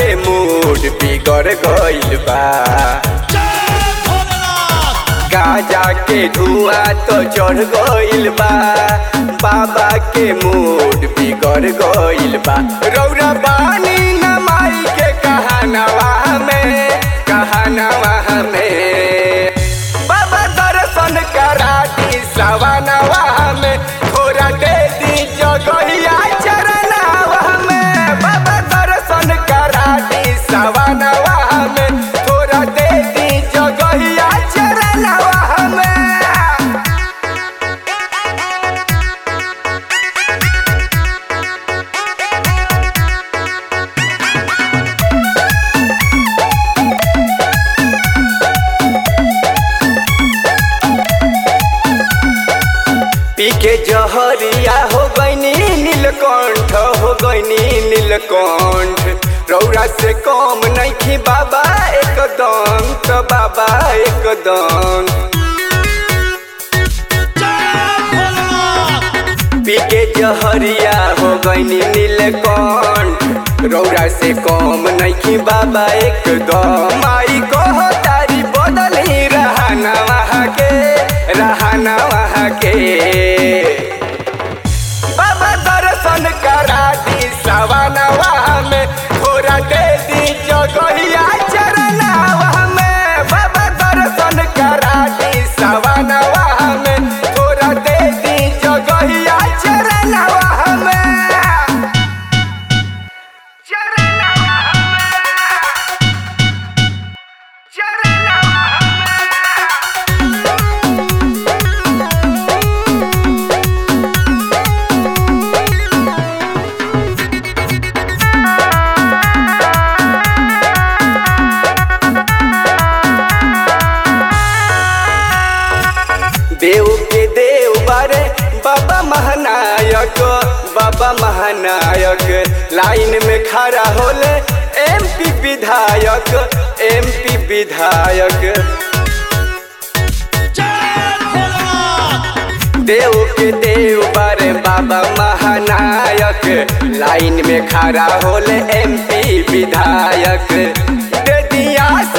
के मूड बिगड़ गइल बा गाजा के धुआं तो चढ़ गइल बा बाबा के मूड बिगड़ गइल बा रौरा बानी न माई के कहानवा में कहानवा में बाबा दर्शन करा दी सवानवा में थोड़ा दे दी जगहिया चरणवा में बाबा दर्शन करा दी सवानवा में थोड़ा दे दी जगहिया चरणवा में पी के जहरिया हो गईनी नीलकंठ हो गईनी नीलकंठ रौरा से कम नहीं बाबा एकदम तो बाबा एकदम पी के जहरिया हो गईनी नीलकंठ रौरा से कम नहीं बाबा एकदम आई कहो तारी बदली रहना वहाँ के रहना वहाँ के बाबा दर्शन करा दी सवानवा में थोड़ा दे दी जगहिया चरणवा में बाबा दर्शन करा दी सवानवा में थोड़ा दे दी जगहिया चरणवा में चरणवा में चरणवा में देव के देव बारे बाबा महानायक बाबा महानायक लाइन में खड़ा होले एमपी विधायक एमपी विधायक देव के देव बारे बाबा महानायक लाइन में खड़ा होले एमपी विधायक दे दिया